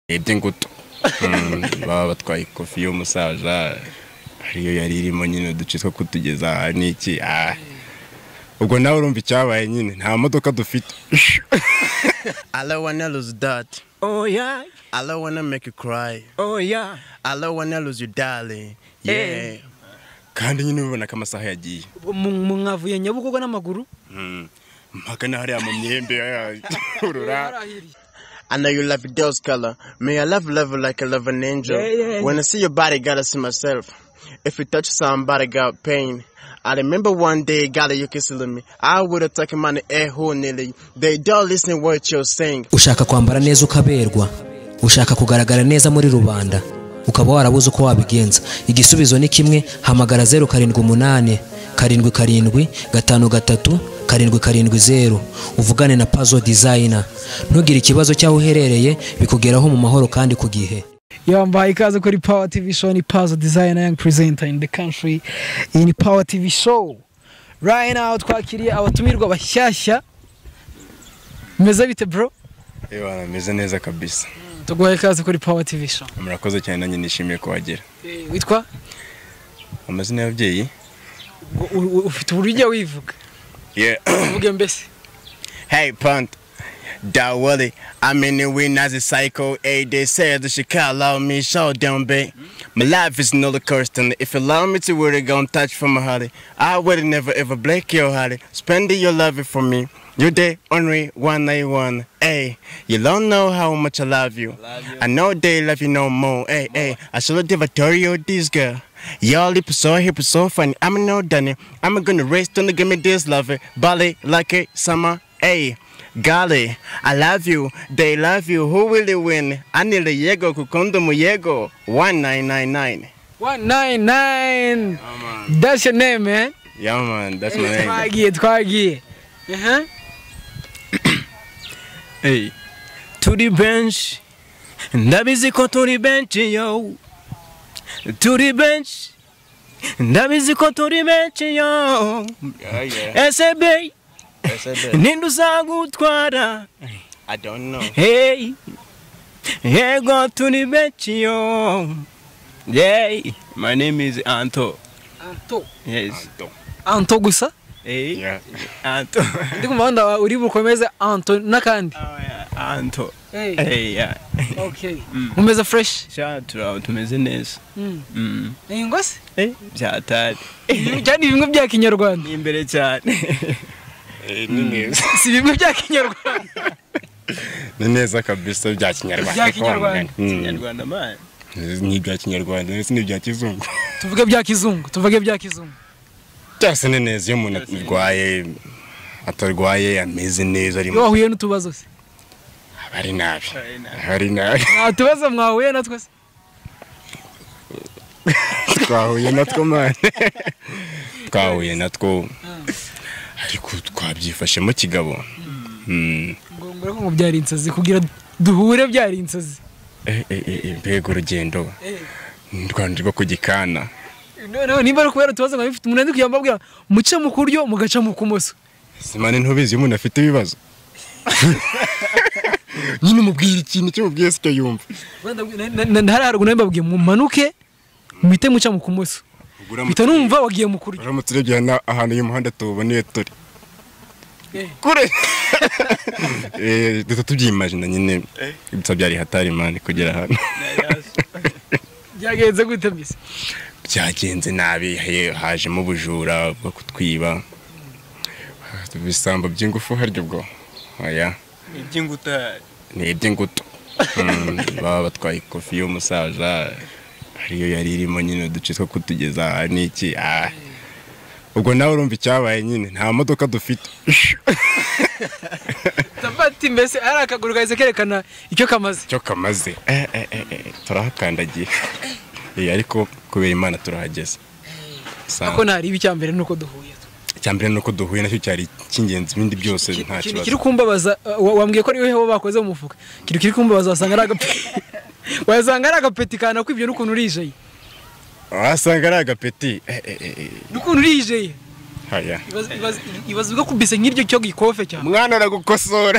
urebye ingutu baba batwaye ikofi y'umusaza ariyo yari irimo nyine uduce two kutugeza aha n'iki aha ubwo nawe urumva icyabaye nyine nta modoka dufite All I wanna lose that. Oh yeah, All I wanna make you cry. oh yeah. All I wanna lose you, darling. Yeah. Eh. kandi nyine ubibona ko amasaha yagiye Mu- mu- Mwavuye Nyabugogo n'amaguru? mpaka na hariya mu myembe y'urura I know you love those color. May I love love you like I love an angel. Yeah, yeah. When I see your body, gotta see myself. If you touch somebody, got pain. I remember one day, gotta you kissing me. I would have taken money air who nearly. They don't listen what you're saying. ushaka kwambara neza ukaberwa ushaka kugaragara neza muri rubanda ukaba warabuze uko wabigenza igisubizo ni kimwe hamagara zeru karindwi umunani karindwi karindwi gatanu gatatu karindwi karindwi zeru uvugane na pazo dizayina ntugire ikibazo cy'aho uherereye bikugeraho mu mahoro kandi ku gihe yambaye ikaze kuri Power TV show ni Pazo Designer Young Presenter in the country. Iyi ni Power TV show. Right now twakiriye abatumirwa bashyashya. Meze bite bro? yewe ameze neza kabisa Tuguhaye ikaze kuri Power TV show. murakoze cyane nanjye nishimiye kuhagera Witwa? amazina y'ababyeyi U- u- Ufite uburyo ujya wivuga. yeah Uvuge mbese. Hey, Punt. Da Willie, I'm in the wind as a psycho. Hey, they said that she can't allow me, so down, babe. My life is not a constant. If you allow me to worry, gon' touch from my heart. I will never ever break your heart. Spending your love for me. You day only one night one. Hey, you don't know how much I love you. I, know they love you no more. Hey, hey, I should have devoured this girl. Y'all lip so hip so funny. I'm not done it. I'm gonna race don't give me this love. Bali like it, summer. Hey, golly, I love you. They love you. Who will you win? Anile Yego Kukondo Muyego. 1999. 199. That's your name, man. yeah man that's my name Twagiye twagiye. Aha. hey turi benshi ndabizi ko turi benshi yo turi benshi ndabizi ko turi benshi yo Yeah, yeah. ese be That's it. ninde uzagutwara I don't know. hey yego turi benshi yo Yay! My name is Anto. anto Yes. anto gusa Hey, yeah Anto. ndi ku muhanda wawe uri bukomeze anto n'akandi Anto. Hey, Hey, yeah. okay. umeze fresh Shout out tumeze neza. Mm. Mm. ni ngo se Eh, byatari. cyane ibimwe bya kinyarwanda Ni imbere cyane. ni neza si bimwe bya kinyarwanda ni neza kabisa bya kinyarwanda Bya kinyarwanda. Mm. Kinyarwanda man. ni ibya kinyarwanda ndetse n'ibya kizungu tuvuge bya kizungu tuvuge bya kizungu byose ni neza iyo umuntu arwaye atarwaye ameze neza ari iyo wahuye n'utubazo se aba ari nabi Ari nabi. aba ari nabi nta tubazo mwahuye na twese twahuye natwo mane twahuye natwo ariko twabyifashemo kigabo Mm. ngo mbere ko ngo byari inzozi kugira duhure byari inzozi Eh, eh, eh, eh, mbega urugendo u rwanda rwo ku gikana noneho nimba ari kubera utubazo nkaba bifite umuntu ari kujya mbabwira muce mu kuryo mugaca mu kumoso simane ntubizi iyo umuntu afite ibibazo nyine umubwira ikintu icyo umubwiye sicyo yumva ndahari haruguru nawe mbabwiye mumanuke muhite muca mu kumoso mpita numva wagiye mu kuryo uramutse urebye na ahantu uyu muhanda tuwuboneye turi kure Eh, duhita tubyimajina nyine gusa byari hatari mani kugera hano byagenze gute mbese byagenze nabi he- hajemo ubujura bwo kutwiba ibisambo by'ingufu harya ubwo oya Iby'inguta. ni iby'ingutu Mm, baba batwaye ikofi y'umusaza ariyo yari irimo nyine uduce two kutugeza aha n'iki aha ubwo nawe urumva icyabaye nyine nta modoka dufite tafati mbese ari akaguru kahise kerekana icyo kamaze icyo kamaze Eh, eh, eh, eh, turahakandagiye Eh, ariko kubera imana turahageze Sa- ako ntari ibi mbere nuko duhuye icyambere ni uko duhuye nacyo cyari icy'ingenzi ibindi byose nta ikintu kibazo kiri kumbabaza uh, wa- wambwiye ko ariwe bakoze mu mufuka ikintu kiri kumbabaza wasanga ari agapeti wasanga ari agapeti kana kwibyo n'ukuntu urijeye wasanga ari agapeti Eh, eh, eh, eh, n'ukuntu urijeye haya ibaza ibyo kubise nk'iryo cyo gikofe cyane mwana aragukosora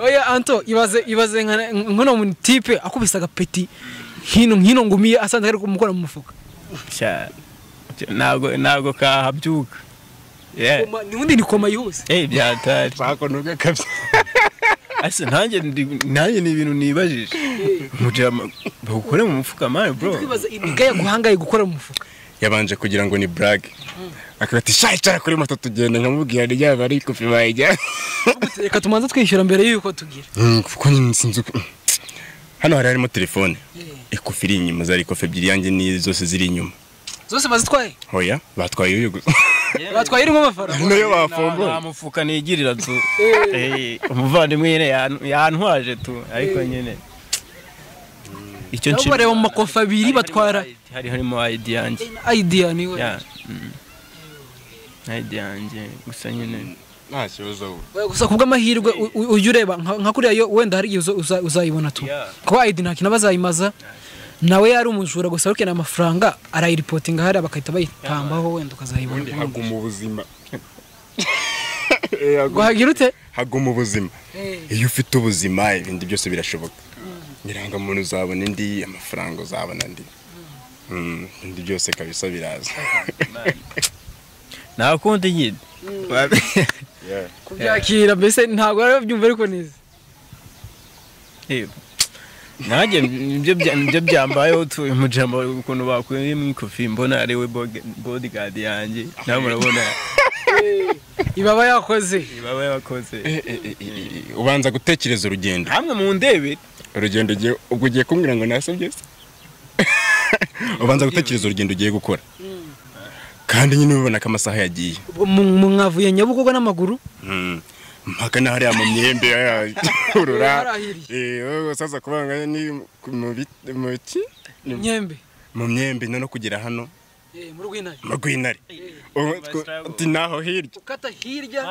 oya anto ibaze ibaze nka nkono mu tipe akubise agapeti hino hino ngumiye asanze ari kumukora mu mufuka cyane ntabwo ntabwo kahabyuka Yeah. Koma- ubundi ni koma yihuse Eh, byatari twakonoga kabisa ase nanjye ndi- nanjye ni ibintu nibajije mugira ama- bawukore mu mufuka mani bro kwibaza imigaya guhangaye gukora mu mufuka yabanje kugira ngo ni burage akabati sha icara kuri moto tugenda nkamubwira ryaba ari kopi bayijya reka tumanze twishyura mbere y'uko tugira Mm, kuko nyine sinzi uko- hano hari harimo telefone ikofi iri inyuma zari ikofi ebyiri yanjye ni zose ziri inyuma zose bazitwaye hoya batwaye iyo gusa batwaye irimo amafaranga niyo Nta- nta bafumbuye mufuka nigirira tu Eh, umuvandimwe nyine yan- yantwaje tu ariko nyine icyo nabo bareba mu makofi abiri batwara hari harimo ID yanjye idea niwe Yeah, mm. ID yanjye gusa nyine nta kibazo we Oya, gusa kubw'amahirwe u- u- ujye ureba nka nka kuriya yo wenda hari igihe uza- uza- uzayibona tu Yeah. kuba ID nta kintu bazayimaza nawe yari umujura gusa ariko yari amafaranga arayiripotinga hariya bagahita bayipambaho wenda ubundi ukazayibona haguma ubuzima ngo hagira ute haguma ubuzima iyo ufite ubuzima ibindi byose birashoboka irangamuntu uzabona indi amafaranga uzabona andi Mm, ibindi byose kabisa biraza nta kundi nyine kubyakira mbese ntabwo rero byumva ariko neza Yego. nanjye nibyo bya- nibyo byambayeho tu mujambo ukuntu bakuye mu ikofi mbona ari we boge- bodyguard yanjye nawe murabona ibaba yakoze baba yakoze ubanza gutekereza urugendo hamwe mu ndebe urugendo ugiye ubwo ugiye kumbwira ngo nase byose ubanza gutekereza urugendo ugiye gukora kandi nyine ubibona ko amasaha yagiye Mu- mu- mwavuye nyabugogo n'amaguru Mm. mpaka n'ahariya mu myembe urura Yarahiriye. saza kubanganya ni mu biti- mu ki nyembe mu myembe no kugera hano Eh, mu rw'intare mu rw'intare Ubu two- uti naho hirya ukata hirya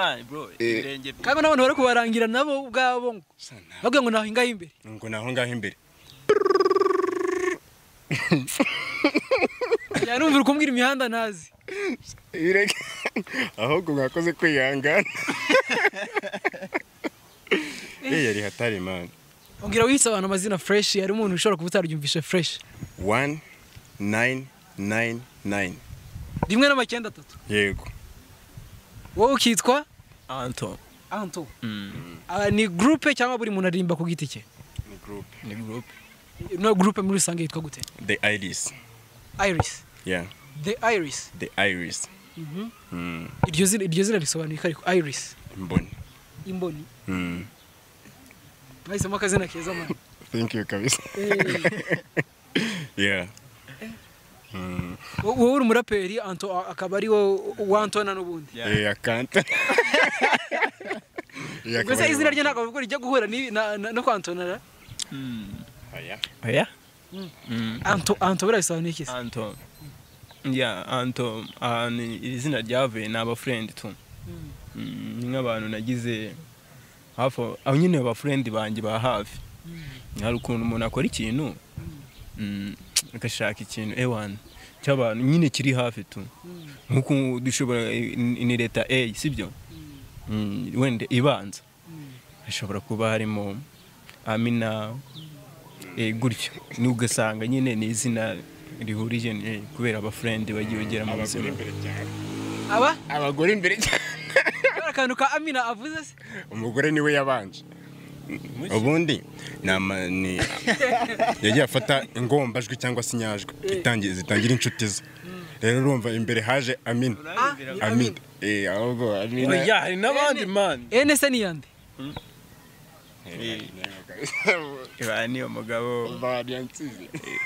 ibirenge kandi n'abantu bari kubarangira nabo ubwabo ngo bavuga ngo nahingaho imbere ngo naho ngaho imbere yanumvira kumbwira imihanda ntazi Ireke. ahubwo mwakoze kwihangana Eh, yari hatari mani Ongera wihitse abantu amazina fresh hari umuntu ushobora kuba utaryumvishe fresh one nine nine nine rimwe n'amacyenda atatu yego wowe ukitwa anto anto Ah, ni groupe cyangwa buri muntu aririmba ku giti cye ni group ni gurupe no groupe muri rusange yitwa gute the iris iris yeah the iris the iris Mm, iryo zina iryo zina risobanuye ko ariko iris mboni imboni Mm. mwahisemo akazina keza mwana thank you kabisa Eh, yeah wo- wowe uri umuraperi anto a- akaba ari wo wantona n'ubundi Yeah. eh akanta Yeah, mbese kabari- izina rye ntabwo avuga rijya guhura n'ibi- na- na- no kwantonara Oya. oya anto anto birabisobanuye iki se anto ya anto ahantu iri zina ryavuye ni abafurendi tu Mm, ni nk'abantu nagize hafi aho aho nyine abafurendi banjye ba hafi hari ukuntu umuntu akora ikintu mm, agashaka ikintu ewani cy'abantu nyine kiri hafi tu nk'uko dushobora ni ni leta eyi sibyo Mm, wenda ibanza hashobora kuba harimo amina eh, gutyo n'ugasanga nyine ni izina rihurije eh, kubera abafurendi bagiye bagera mu buzima aba abagore imbere cyane hari akantu ka amina avuze se umugore niwe yabanje ubundi ni ama- ni yagiye afata ingombajwi cyangwa se inyajwi itangi- zitangira inshuti ze rero urumva imbere haje amina Ah, ni amina eh ahubwo amina oya hari n'abandi mani ene se ni yande ba niyo mugabo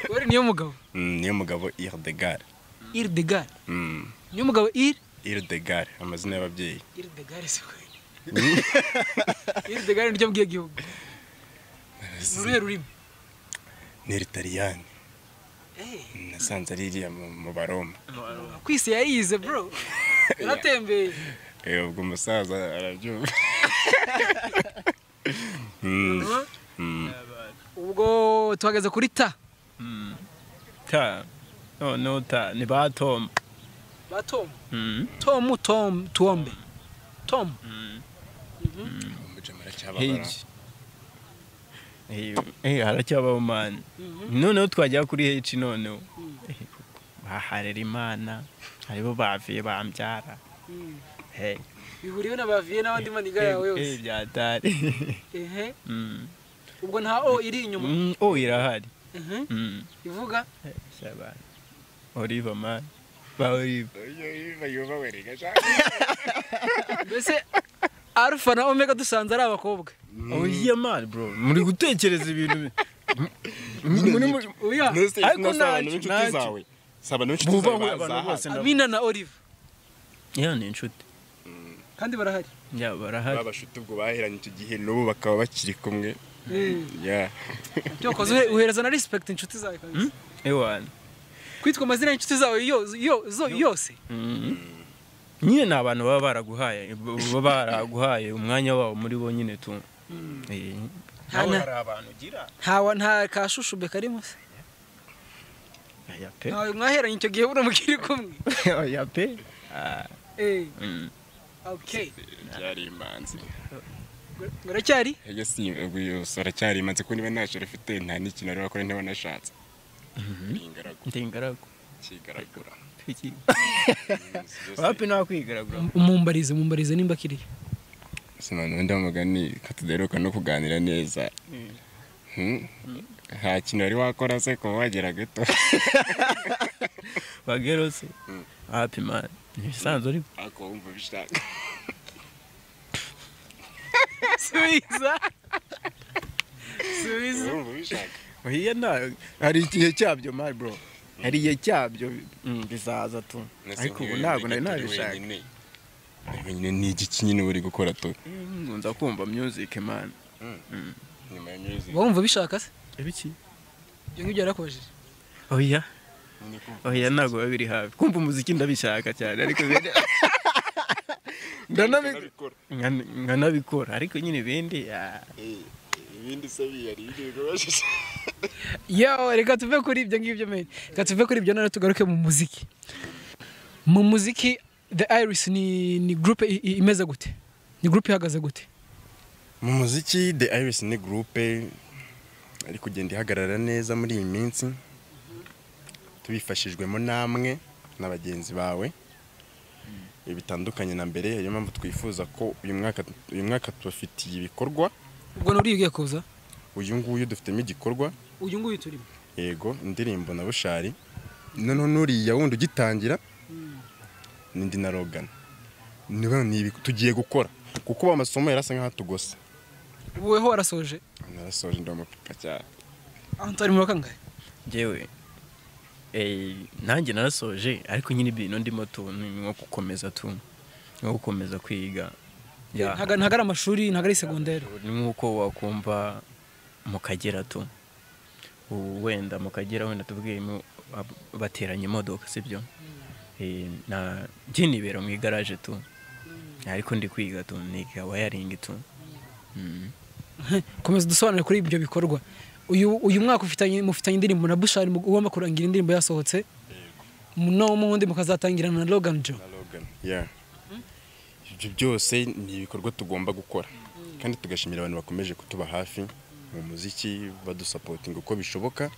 wari niyo mugabo Mm, niyo mugabo Irdegar iridegare niyo mugabo iri Irdegar amazina y'ababyeyi iridegare se kweli iridegare niryo mbwiye gihugu ni uruhe rurimi ni Ritaliyani nasanze ari iriya mu mu baroma kwisi yayize bro yaratembeye Eh, ubwo umusaza arabyumva ubwo tuhagaze kuri ta ta noneho ta ni ba tomu ba tom tom tom tuombe tom buce muracyababara heji haracyabaho mani noneho twajya kuri heji noneho baharera imana haribo bavuye bambyara Hey, bihuriwe na baviye n'abandi maniga yawe hey, hey, yose byatari ehe Mm. ubwo nta o iri inyuma Mm, oh irahari ehe Mm. ivuga Hey, shabana oliva mani ba oliva mbese alfa na omega dusanze ari abakobwa oya mani bro muri gutekereza ibintu bi- Mm, muri- muri- oya Nose Ariko nasabana ntacyo, n'inshuti ntacyo. zawe sabana n'inshuti buvanywe zawe abantu bose bazahaza ndabo- amina na olive Yeah, ni inshuti kandi barahari Yeah, barahari babashuti ubwo bahiranye icyo gihe n'ubu bakaba bakiri kumwe Yeah. ibyo wakoze uhe- uhereza na respect inshuti zawe kabisa ewana kwitwa amazina y'inshuti zawe yo- yo- zo- yose nyine ni abantu baba baraguhaye baba baraguhaye umwanya wabo muri bo nyine tu Eh, Nta- nawe nta- hari abantu ugira ntawa nta kashushube karimo se oya pe Ntawe mwaheranye icyo gihe buriya mukiri kumwe oya pe Ah, Eh, mm. okay byari imanzi muracyari Ege si ubwo yose uracyari imanzi kuko niba ntacyo rufite nta n'ikintu wari wakora niba wanashatse ni ingaragu ndi ingaragu cyigaragura Iki- Ibintu byose- wapi nakwigaragura mumbarize mumbarize nimba akiri sinone wenda mugani katudaheruka no kuganira neza Hmm? nta kintu wari wakora se kuba wagera gato bagerose wapi mani ibisanzwe uri ako wumva ubishaka subiza subiza wumva ubishaka oya nta hari igihe cyabyo mani bro hari igihe cyabyo mm, bizaza tu ariko ubu ntabwo nari nabishaka wenyine ni igiki nyine uba uri gukora tu Mm, nza kumva music mani nyuma ya music wumva ubishaka se ibiki ibyo ngibyo yarakubajije oya Nyine kumva oya ntabwo biba biri hafi kumva umuziki ndabishaka cyane ariko ibindi- ndanabi- nabikora. nkana- nkanabikora ariko nyine ibindi ah, Eh, ibindi se biyari ibyo bashije yo reka tuve kuri ibyo ngibyo meni reka tuve kuri ibyo none tugaruke mu muziki mu muziki the iris ni ni groupe i- i- imeze gute ni groupe ihagaze gute mu muziki the iris ni gurupe ari kugenda ihagarara neza muri iyi minsi tubifashijwemo namwe na bagenzi bawe ibi bitandukanye na mbere niyo mpamvu twifuza ko uyu mwaka uyu mwaka tubafitiye ibikorwa ubwo nuriye ugiye kuza uyu nguyu dufitemo igikorwa uyu nguyu turimo yego indirimbo na bushari noneho n'uriya wundi ugitangira n'indi na rogana ni ibi tugiye gukora kuko amasomo yarasa nk'ahatugose ubuweho warasoje narasoje ndamupipa cyane aho ntari mu bakangahe njyewe eh, nanjye narasoje ariko nyine ibintu ndimo tu ni nko gukomeza tu nko gukomeza kwiga Yeah. ntago ntago ari amashuri ntago ari segonderi ni nk'uko wakumva mu kagera tu Ubu wenda mu kagera wenda tubwiyemo bateranye imodoka sibyo Eh, na byinibera mu igaraje tu ariko ndi kwiga tu niga wayaringi tu Mm. komeza dusobanure kuri ibyo bikorwa uyu uyu mwaka ufitanye mufitanye indirimbo na bushari mu- ugomba kurangira indirimbo yasohotse no mundi mukazatangira na logan jo na Logan. Yeah. Ibyo byose ni ibikorwa tugomba gukora kandi tugashimira abantu bakomeje kutuba hafi mu muziki badusapotinga uko bishoboka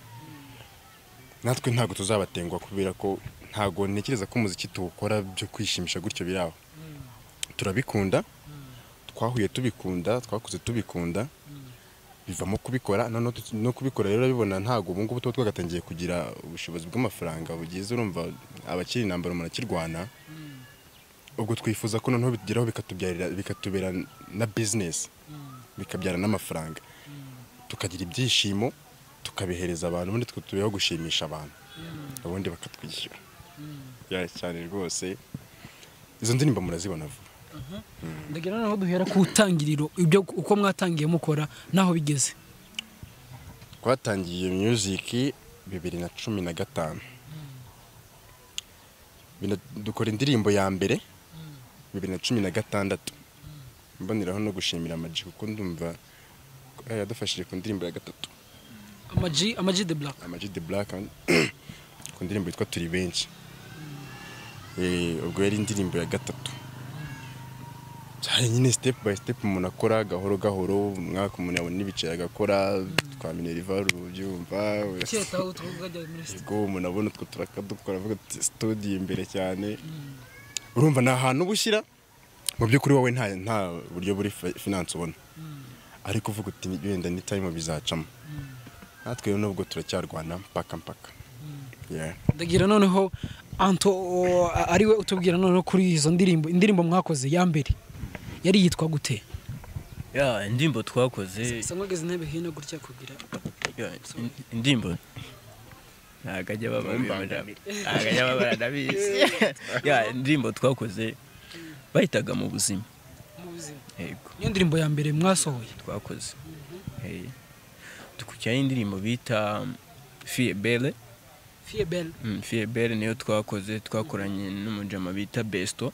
natwe ntabwo tuzabatengwa kubera ko ntabwo ntekereza ko umuziki tuwukora byo kwishimisha gutyo biri aho turabikunda twahuye tubikunda twakuze tubikunda bivamo kubikora noneho tu- no kubikora rero urabibona ntabwo ubu ngubu tuba twagatangiye kugira ubushobozi bw'amafaranga bugize urumva abakiri intambara umuntu akirwana ubwo twifuza ko noneho bitugeraho bikatubyarira bikatubera na bizinesi bikabyara n'amafaranga tukagira ibyishimo tukabihereza abantu ubundi twe tubeho gushimisha abantu ubundi bakatwishyura Yeah, cyane rwose izo ndirimbo murazibona vuba ndagira noneho duhera ku itangiriro ibyo uko mwatangiye mukora n'aho bigeze twatangiye music bibiri na cumi na gatanu Bina- dukora indirimbo ya mbere bibiri na cumi na gatandatu mboneraho no gushimira amaji kuko ndumva ko yadufashije ku ndirimbo ya gatatu amaji amaji de black amaji de black ku ndirimbo yitwa turi benshi Eh, ubwo yari indirimbo ya gatatu cyane nyine step by step umuntu akora gahoro gahoro umwaka umuntu yabona ibiceri agakora twa minerivare ubyumva cyeta aho twajya muri ubwo umuntu abona utwo turakadukora avuga ati studio imbere cyane urumva ni ahantu uba ushyira mu by'ukuri wowe nta nta buryo buri fi- finance ubona ariko uvuga uti wenda ni time bizacamo natwe rero nubwo turacyarwana mpaka mpaka Yeah. ndagira noneho anto o, a- ariwe utubwira noneho kuri izo ndirimbo indirimbo mwakoze ya mbere yari yitwa gute ya indirimbo twakoze sanwageze intebe hino gutya kugira ya, in- indirimbo ntabwo ajya bababwira ntabwo ajya babara ndabizi ya indirimbo twakoze bahitaga mu buzima mu buzima yego niyo ndirimbo ya mbere mwasohoye twakoze Eh, dukurikiyeho indirimbo bita fie bele fie belle Mm, fie bele niyo twakoze twakoranye n'umujama bita besto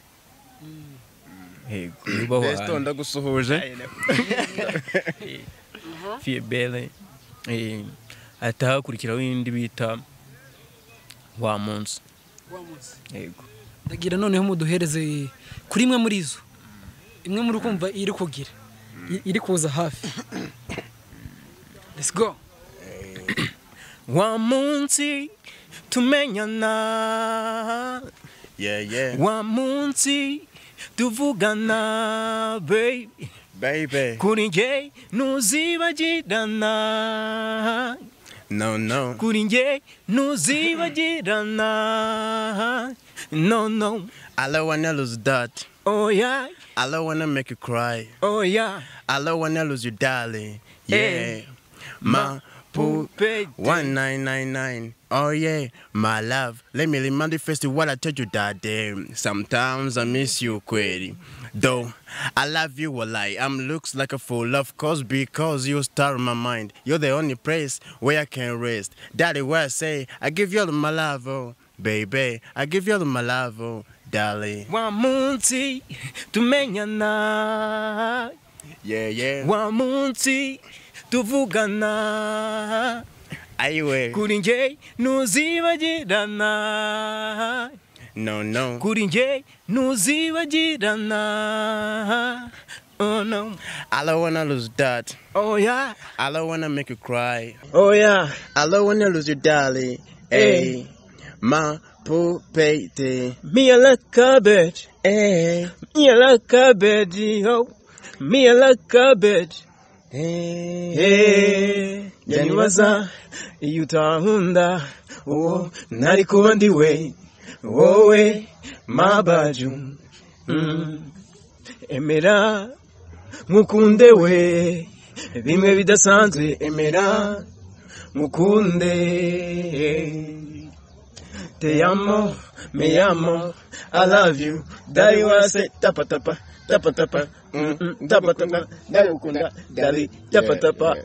yego yubaho Besto ahantu ndagusuhuje fie bele Eh, hahita hakurikiraho indi bita wa munsi wamutse yego ndagira noneho muduhereze kuri imwe muri izo imwe muri kumva iri kugira i- iri kuza hafi let's go wa munsi tumenyana Yeah, yeah. wa munsi tuvugana baby Baby. kuri njye ntuzibagirana No, no. kuri njye ntuzibagirana no no I don't wanna lose that. oya I don't wanna make you cry. oya I don't wanna lose you, darling. Yeah. Ma poop. pupe 1999. Oh, yeah, my love. Let me remind you first what I told you that day. Sometimes I miss you, query. Though I love you, well, I am looks like a fool, of course, because you star in my mind. You're the only place where I can rest. That is where I say, I give you all my love, oh, baby. I give you all my love, oh, darling. wa munsi tumenyana Yeah, yeah. wa munsi tuvugana I wait. kuri njye ntuzibagirana No, no. kuri njye ntuzibagirana oh no I don't wanna lose that. oya I don't wanna make you cry. oya I don't wanna lose you, darling. Hey, my poopy. me i like cabbage Hey, me i like cabbage yo me i like cabbage hey, hey yanibaza iyo utankunda uwo ntari kuba ndi we wowe mabaju Mm. emera nkukunde we bimwe bidasanzwe emera mukunde te amo me amo i love you dari wase tapa tapa tapa tapa mm, mm, tapa tapa ndagukunda dari tapa tapa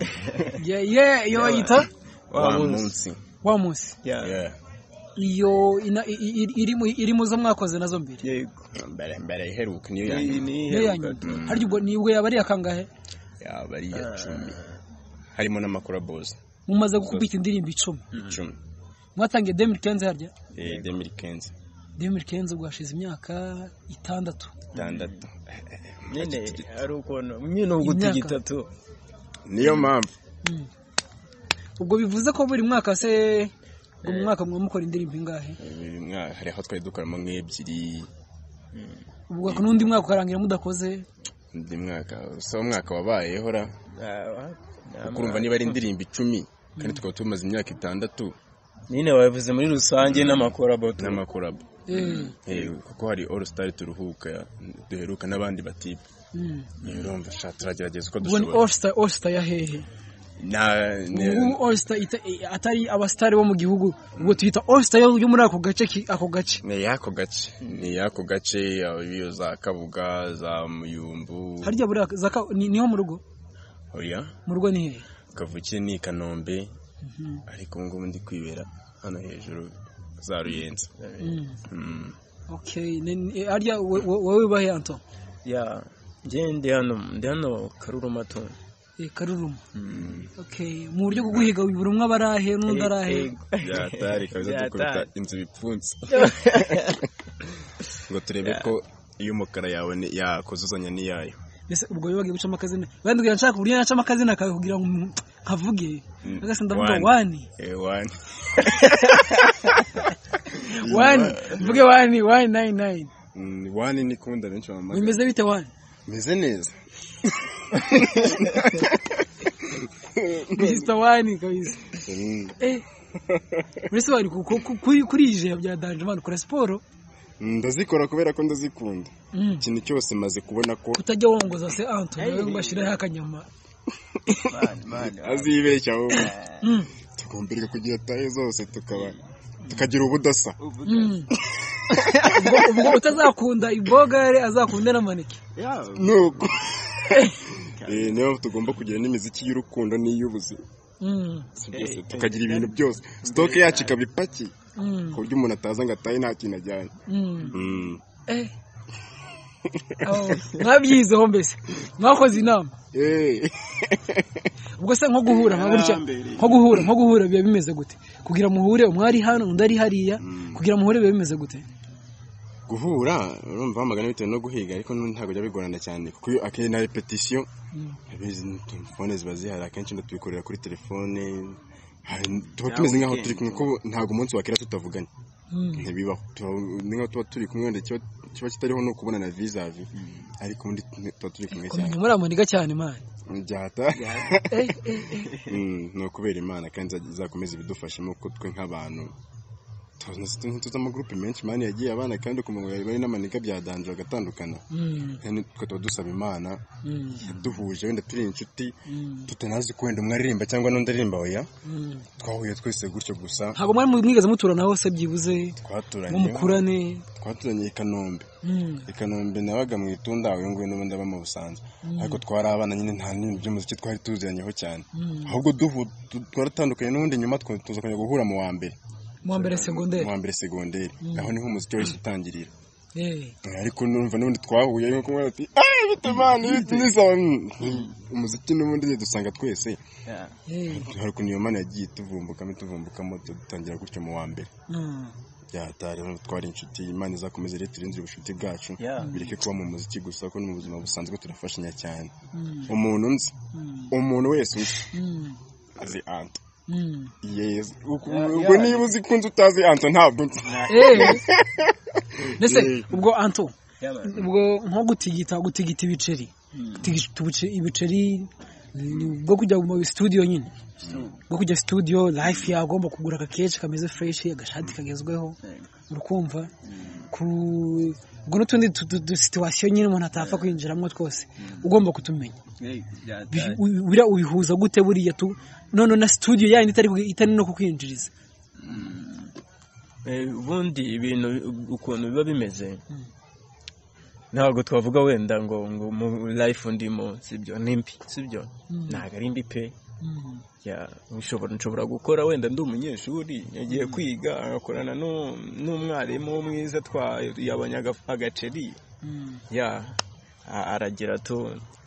yeah yeah iyo bayita wa munsi munsi. wamusi Yeah. Yeah. iyo ina- i- i- i- iri mu- iri mu zo mwakoze nazo mbere yego mbere mbere iheruka niyo iyi ni niyo ya nyuma iheruka. harya ubwo nibwo yaba ari akangahe yaba ari iya cumi harimo n'amakurabozi mumaze gukubita indirimbo icumi icumi mwatangiye demiri kenze harya Eh, 2015 demiri kenze ubwo hashize imyaka itandatu itandatu nyine ari ukuntu nyine ubu Imyaka. tugitatu niyo mpamvu ubwo bivuze ko buri mwaka se buri mwaka mwa mukora indirimbo ingahe buri mwaka hari aho twari dukoramo nk'ebyiri ubwo n'undi mwaka ukarangira mudakoze undi mwaka si wo mwaka wabayeho ra Ah, kuko urumva niba ari indirimbo icumi kandi tukaba tumaze imyaka itandatu nyine wabivuze muri rusange n'amakorabo tu n'amakorabo Eh, Eh, kuko hari all star turuhuka duheruka n'abandi batipe mm. niyo urumva sha turagerageza uko ubwo ni dushobora allstar allstar ya hehe Na- ne- ubu allstar ita- eh, atari abasitari bo mu gihugu ubwo tuyita allstar yo yo muri ako gace ki- ako gace ni y'ako gace ni y'ako gace yaba iyo za kabuga za muyumbu harya buriya zaka ni- niho mu rugo oya mu rugo ni hehe kavukire ni i kanombe Mhm. ariko ubu ngubu ndi kwibera hano hejuru za ruyenzi Mm. Mm. Okay, ni- ni- harya we- we- wowe bahe Anton ya njye ndi hano ndi hano karuruma tu Eh, Karurumu okay mu buryo bwo guhiga buri umwe aba ari ahe n'undi ari ahe byatari kabisa dukubita inzu ibipfunsi ngo turebe ko iy'umukara yawe ni- yakuzuzanya n'iyayo mbese ubwo rero bagiye gucamo akazina bandubwira nshaka uburyo yacamo akazina akawe kugira ngo umuntu kavuge agasa ndavuga wani Eh, wani wani mvuge wani wani nayini nayini Mm, wani nikunda benshi bamamaga bimeze bite wani meze neza mr wani kabisa Mm, eh mbese wani ku- ku- ku- kuri kuri iyi jire bya danje mani ukora siporo ndazikora kubera ko ndazikunda ikintu cyose maze kubona ko utajya wongoza se anto nawe ngo ashiraho akanyama azibeshya ahubwo Mm. tukumvirwa kugira tayo zose tukaba tukagira ubudasa Mm. ubwo ubwo utazakunda ibogare azakunda na maneke nuko Eh, niyo mpamvu tugomba kugira n'imiziki y'urukundo n'iy'ubuzima Mm. Si byose tukagira ibintu byose sitoke yacu ikaba ipakiye Mm. ku buryo umuntu ataza ngo atahe nta kintu ajyanye Mm. Mm. Eh. Abo, mwabyizeho mbese mwakoze inama Eh. ubwo se nko guhura nka gutya nko guhura nko guhura biba bimeze gute kugira muhure umwari hano undi ari hariya kugira muhure biba bimeze gute guhura urumva wamagana bitewe no guhiga ariko nu- ntabwo bijya bigorana cyane kuko iyo akeneye na repetisiyo abizi ni telefone ziba zihari akenshi tubikorera kuri telefone hari- tuba tumeze nk'aho turi kumwe kuko ntabwo umunsi wakera tutavuganye ntibibaho Tuba- ni nk'aho tuba turi kumwe wenda ikiba kiba kitariho ni ukubonana vizavi ariko ubundi tuba turi kumwe cyane muri amaniga cyane mani byata Mm, ni ukubera imana kandi izajya- izakomeza ibidufashemo kuko twe nk'abantu tuzi amagurupe menshi mani yagiye abana kandi ku murongo bari n'amaniga byadanje bagatandukana kandi twe tuba dusaba imana yaduhuje wenda turi inshuti tutanazi ko wenda umwe aririmba cyangwa n'undi aririmba oya twahuye twese gutyo gusa ntabwo mwari mwigeze muturanaho se byibuze ngo twaturanye mukurane twaturanye i kanombe Mm. i kanombe nabaga mu itunda uyu nguyu n'ubundi aba mu busanza ariko twari abana nyine nta n'ibintu by'umuziki twari tuziranyeho cyane ahubwo duhu- tu- twaratandukanye n'ubundi nyuma twe- tuza kongera guhura mu wa mbere mu wa mbere segonderi mu wa mbere segonderi aho niho umuziki wahise utangirira Eh. ariko n'umva n'ubundi twahuye nko kumwe ati "Ay, bite mani bite nisaba umuziki n'ubundi nyine dusanga twese Eh. hari ukuntu iyo mana yagiye tuvumbukamo tuvumbukamo dutangira gutyo mu wa mbere Mm. byatari twari inshuti imana izakomeza rero turindire ubucuti bwacu Yeah. bireke kuba mu muziki gusa kuko no mu buzima busanzwe turafashanya cyane Mm. umuntu nzi Mm. umuntu wese uzi Mm. azi anto Mm. yezu Uku- ubwo niba uzi ko unzi utazi anto ntabwo nzi Eh. mbese Eh. ubwo anto ubwo nko gutigita gutigita ibiceri gutigita ubuce- ibiceri ni bwo kujya mu studio nyine bwo kujya studio life yagomba kugura akakeshi kameze fresh agashati kagezweho urukumva ku ubwo n'utundi situwasiyo nyine umuntu atapfa kwinjiramo twose ugomba kutumenya Bi- u- buriya ubihuza gute buriya tu none na studio yandi itari ku- itari no kukwinjiriza Eh, ubundi ibintu ukuntu biba bimeze ntabwo twavuga wenda ngo ngo mu life ndimo sibyo ni mbi sibyo ntabwo ari mbi pe Mm. Ya, nshobora nshobora gukora wenda ndi umunyeshuri yagiye kwiga agakorana n'u- n'umwarimu mwiza twa yabonye aga- agaceri Mm. ya a- aragira tu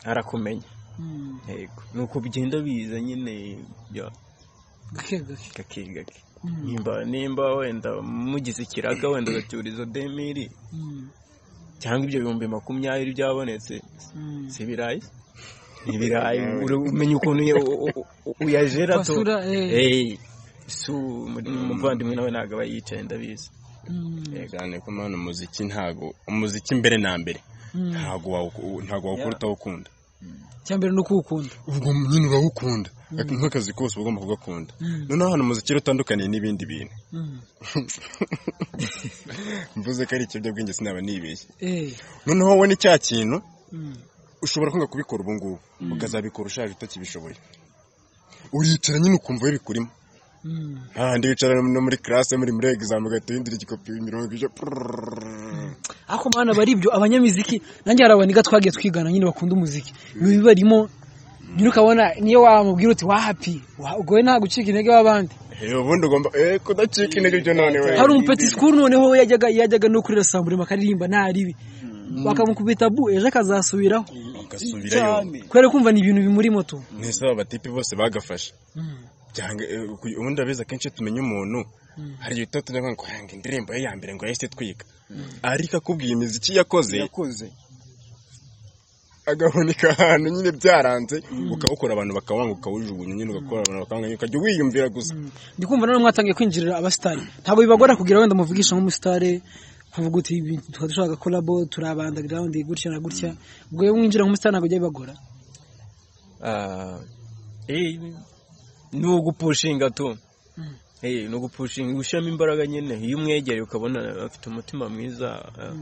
arakumenya Mm. yego ni uko bigenda biza nyine ya gake gake gake gake nimba nimba wenda mugize ikiraga wenda ugacyuriza demiri Mm. cyangwa ibyo bihumbi makumyabiri byabonetse Mm. si ibirayi ibirayi uri- umenya ukuntu uya- u- u- u- uyajera to Basura, eh. Eh, su umud- umuvandimwe nawe ntabwo aba yicaye ndabizi Mm. cyane ko mwana umuziki ntabwo umuziki mbere na mbere ntabwo wawu- ntabwo wawukora utawukunda icya mbere ni ukuwukunda ubwo nyine urawukunda nk'akazi kose uba ugomba kugakunda noneho ahantu umuziki rero utandukaniye n'ibindi bintu Mm. mvuze ko ari ikiyobyabwenge sinaba nibeshye Eh. noneho wowe ni cya kintu Mm. ushobora kwanga kubikora ubu ngubu ukazabikora ushaje utakibishoboye uricara nyine ukumva bikurimo Mm. ahandi wicara no muri classe muri muri exam ugahita uhindura igikopi mirongo ije prrrr. ariko mwana bari ibyo abanyamiziki nanjye hari abaniga twagiye twigana nyine bakunda umuziki biba barimo nyine ukabona niyo wamubwira uti wahapi wa- ubwo we nta gucika intege w'abandi Eh, ubundi ugomba eh kudacika intege byo none we hari umupeti sikuru noneho we yajyaga yajyaga no kuri rasamburema akaririmba ntaribi bakamukubita bu ejo akazasubiraho ugasubirayo kubera kumva ni ibintu bimurimo tu mwese aba batipi bose bagafashe byanga eh, ku- ubundi abizi akenshi tumenya umuntu hari igihe tuba tujya ngo hanga indirimbo ye ya mbere ngo yahise itwika ariko akubwiye imiziki yakoze yakoze agahunika ahantu nyine byaranze ukawukora abantu bakawanga ukawujugunya nyine ugakora abantu bakawanga nyine ukajya wiyumvira gusa ndi kumva nanone mwatangiye kwinjirira abasitari ntabwo bibagora kugira wenda muvugisha nk'umusitari nkavuga uti ibi tukaba dushaka kolabo turi abanda ground gutya na gutya ubwo iyo winjira nk'umusitari ntabwo bijya bibagora Ah, eh, ni ugupushinga tu Eh, ni ugupushinga gushyiramo imbaraga nyine iyo umwegereye ukabona afite umutima mwiza ah,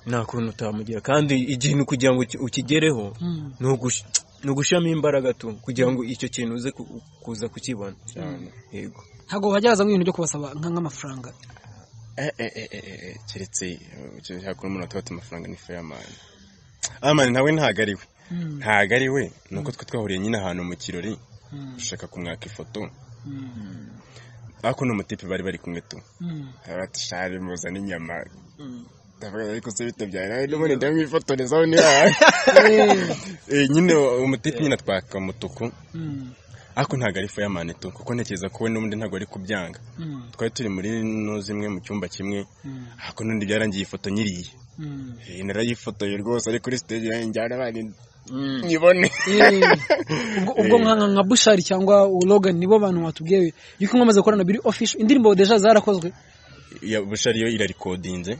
nta kuntu utamugira kandi ikintu kugira ngo uki- ukigereho Mm. ni ugush- ni ugushyiramo imbaraga tu kugira ngo icyo kintu uze ku- kuza kukibona yego ntabwo hajya hazamo ibintu byo kubasaba nka- nk'amafaranga Eh, eh, eh, eh, eh, keretse eh, hakuna umuntu atubata amafaranga ni fayamani amani nawe ntago ari we ntago ari we ni uko twe twahuriye nyine ahantu mu kirori dushaka kumwaka ifoto ariko n'umutipe bari bari kumwe tu abatishari muzana inyama ndavuga ariko se bitabyara nawe n'ubundi ndamwifotorezaho niba Eh, nyine umutipe nyine atwaka umutuku ariko ntago ari fayamani tu kuko ntekereza ko we n'ubundi ntago ari kubyanga twari turi muri no zimwe mu cyumba kimwe ariko n'undi byarangiye ifoto nyiriye Eh, narayifotoye rwose ari kuri stage yanjye njyana abana nyibone Eh, ubwo- ubwo nka nka- nka bushari cyangwa logan nibo bantu watubwiye yuko mwamaze gukorana biri official indirimbo deja zarakozwe ya bushari yo irarikodinze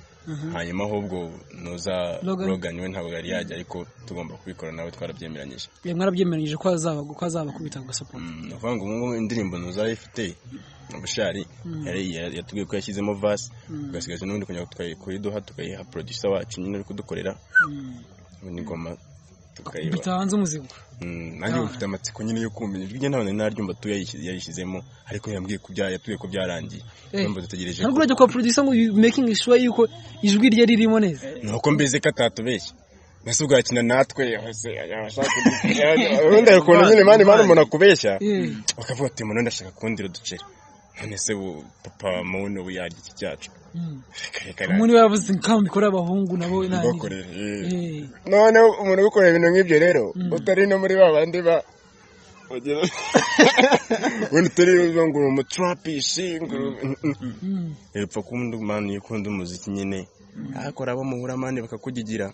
hanyuma ahubwo nuza Logan. Logan we ntabwo yari yajya ariko tugomba kubikora nawe twarabyemeranyije Eh, mwarabyemeranyije ko hazaba ko hazabakubita agasapoti Mm, ni ukuvuga ngo ubu ngubu indirimbo nuza ifite bushari yari- yari- yatubwiye ko yashyizemo vasi tugasigaza n'ubundi kugira ngo tukayi- kuyiduha tukayiha producer wacu nyine uri kudukorera ubundi ingoma tukayiba bita hanze umuzigo Mm, nanjye ubu mfite amatsiko nyine yo kumenya ijwi rye ntabwo nari naryumva tu yayishyize- yarishizemo ariko yambwiye ko bya yatubwiye ko byarangiye numva dutegereje ntabwo ko urajya kwa producer ngo you making sure yuko ijwi rye ririmo neza nuko mbizi ko atatubeshya mbese ubwakina natwe hose abashaka ubundi hari ukuntu nyine mani mani umuntu akubeshya Eh. bakavuga ati umuntu ndashaka kundira uduceri none se bu papa muntu we yarya iki cyacu reka reka umuntu we yavuze nk'aho mbikora abahungu nabo nta- bakorera Eh, none umuntu ubikorera ibintu nk'ibyo rero utari no muri ba bandi ba bagira- wenda utari uvuga ngo uri umuturapishi ngo uri- epfa kundi mani iyo ukunda umuziki nyine akora abo muhura mani bakakugigira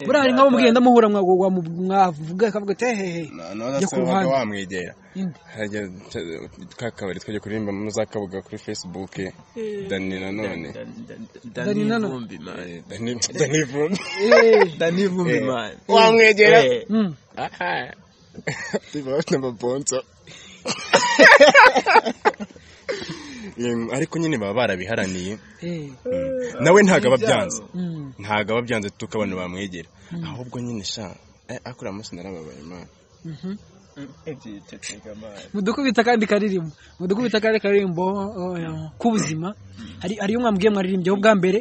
buriya hari nk'abo mugenda muhura mwago- wamu- mwavuga akavuga ati hehehe noneho Jya se ku ruhande. wabaga wamwegera Inde. hajya ka kabari twajya kuririmba muzakabuga kuri facebook dani nanone Dani dani Nano. vumbi mani Eh, Dani- dani vumbi Eh, dani vumbi mani wamwegera Eh, mm. Biba bafite amabonzo Em, ariko nyine baba barabiharaniye Eh, nawe ntabwo aba byanze mm. ntabwo aba byanze tuko abantu bamwegera ahubwo nyine sha eh, akora munsi narababaye imana ebyitega mani mudukubita akandi karirimbo mudukubita akandi karirimbo eh, k'ubuzima hari hariyo mwambwiye mwaririmbyeho bwa mbere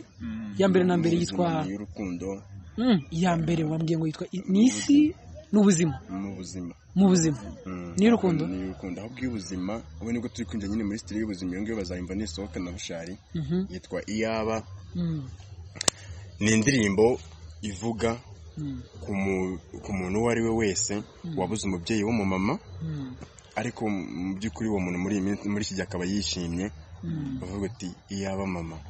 iya mbere na mbere yitwa y'urukundo Mm, iya mbere wambwiye ngo yitwa i- ni isi n'ubuzima mu buzima mu buzima Mm. n'iy'urukundo ni urukundo ahubwo iy'ubuzima ubu nibwo turi kwinjira nyine muri sitiri y'ubuzima iyo ngiyo bazayimva nisohoka na bushari Mhm, yitwa iyaba mm, ni indirimbo ivuga mm, ku mu- ku muntu uwo ari we wese wabuze umubyeyi w'umumama mm, ariko mu by'ukuri uwo muntu muri iyi minsi- muri iki gihe akaba yishimye Mm. bavuga ati iyaba mama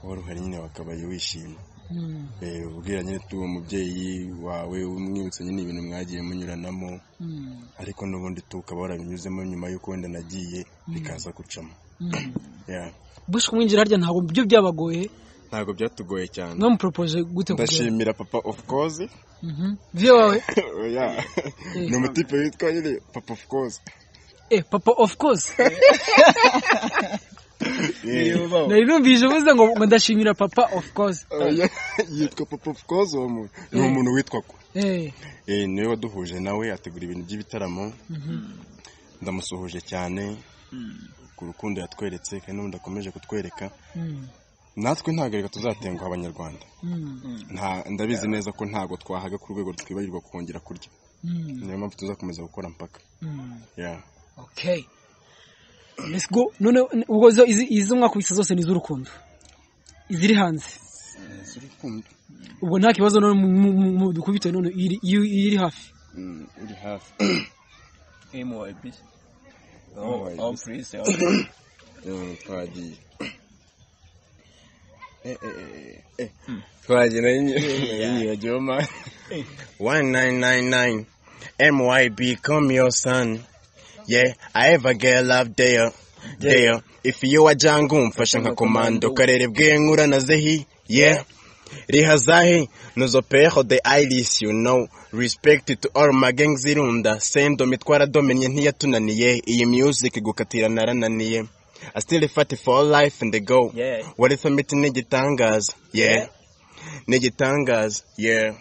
wowe uruhare nyine wakabaye wishimye mm, Eh, ubwira nyine tuwo mubyeyi wawe umwibutsa nyine ibintu mwagiye munyuranamo mm, ariko n'ubundi tukaba warabinyuzemo nyuma y'uko wenda nagiye bikaza gucamo mm. Yeah. bush kumwinjira harya ntabwo byo byabagoye ntabwo byatugoye cyane mwamupropoje gute kugera ndashimira papa of course Mhm. vyo wawe Yeah. ni umutipe witwa nyine papa of course eh papa of course Yeah. nari numvise uvuze ngo ngo ndashimira papa of course Oya, yitwa papa of course uwo muntu ni umuntu witwa ko eh Eh, niwe waduhuje nawe ategura ibintu by'ibitaramo ndamusuhuje cyane ku rukundo yatweretse kandi n'ubundi akomeje kutwereka mm, natwe ntabwo reka tuzatenguha abanyarwanda mm, Nta- ndabizi neza ko ntabwo twahaga ku rwego twibarirwa kongera kurya mm, niyo mpamvu tuzakomeza gukora mpaka mm. Yeah. okay let's go none ubwo zo- izi izi mwakubise zose ni iz'urukundo iziri hanze ubwo nta kibazo none mu- mu- mu- mu- dukubite none iri- iyo- iyo iri hafi Mm, uri hafi myb Oh, aho yes. purise Mm, twagiye Eh, eh, eh, eh. twagira yinyibagiyoma One nine nine nine. MYB, come your son. Yeah, I ever get love there. There. If you are jangu mfasha nka komando karere bw'inkura na zehi. Yeah. Riha zahi nuzo peho the iris you know. Respect to all my gang zirunda. Sendo mitwara domenye ntiyatunaniye. Iyi music gukatira narananiye. I still fight for life and the go. Yeah. What if I meet n'igitangaza? Yeah. N'igitangaza. Yeah.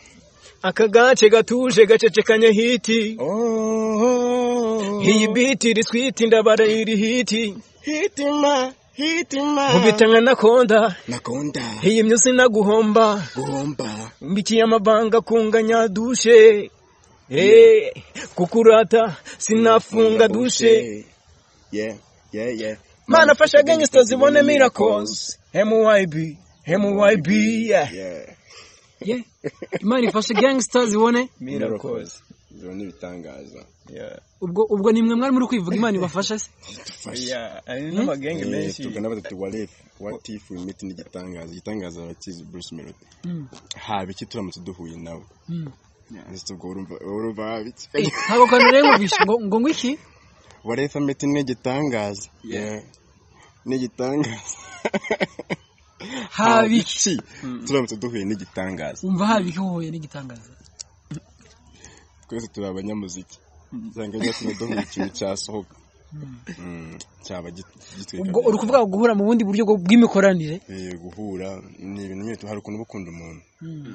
akagace gatuje gacecekanye hiti Oh, iyi biti iri twita indabara iri hiti hitima, hitima. nkubita nka nakonda Nakunda iyi myo sinaguhomba guhomba. mbikiye amabanga kunganya dushe Eh, kukurata sinafunga dushe Yeah, yeah, yeah. mana fasha gangsta zibone miracles myb myb yeah. Yeah, Yeah. imana ifashe gangsta zibone miracles ibyo ni ibitangaza yeah ubwo ubwo nimwe mwari muri kwivuga imana ibafasha se yeah ari n'amagenge Eh, menshi tugana batatu wa ref what if we meet n'igitangaza igitangaza abakizi bruce melody haba iki turamutse duhuye nawe ndetse ubwo urumva urumva haba iki ntabwo kantu rero ngo- ngo ngo iki what if i meet n'igitangaza yeah n'igitangaza haba iki turamutse duhuye n'igitangaza wumva haba iki uhuye n'igitangaza twese turi abanyamuziki cyangwa byatuma duhura ikintu cyasohoka Mm, cyaba git- gitwika ubwo uri kuvuga guhura mu bundi buryo bwo- bw'imikoranire Eh, guhura ni ibintu nyine hari ukuntu uba ukunda umuntu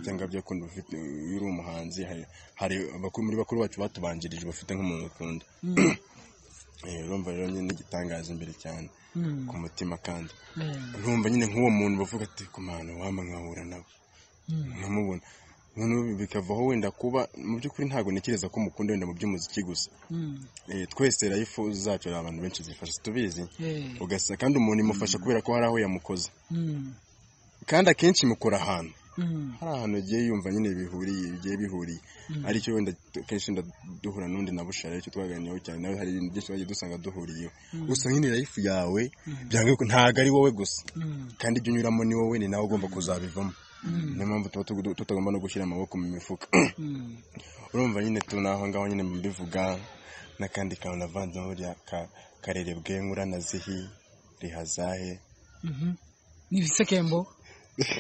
cyangwa byakunda ufite iyo uri umuhanzi hari- hari abakuru muri bakuru bacu batubanjirije bafite nk'umuntu ukunda Eh, urumva rero nyine n'igitangaza imbere cyane ku mutima kandi ntumva nyine nk'uwo muntu bavuga ati kumana wama nkahura nawe nkamubona noneho bi- bikavaho wenda kuba mu by'ukuri ntabwo ntekereza ko mukunda wenda mu by'umuziki gusa Eh, twese life zacu hari abantu benshi zifasha tubizi Eh. ugasa kandi umuntu imufasha kubera ko hari aho yamukoze kandi akenshi imukora ahantu hari ahantu agiye yumva nyine bihuriye bigiye bihuriye aricyo wenda tu- kenshi wenda duhura n'undi na bushara aricyo twaganiyeho cyane nawe hari ibintu byinshi twagiye dusanga duhuriyeho gusa nyine life yawe byanga ko ntabwo ari wowe gusa kandi ibyo unyuramo ni wowe ni nawe ugomba kuzabivamo niyo mpamvu tuba tugu- tutagomba no gushyira amaboko mu mifuka urumva nyine turi aho ngaho nyine mubivuga n'akandi kantu navanzemo buriya ka- karere bwengura na zihi rihazahe ni ibisekembo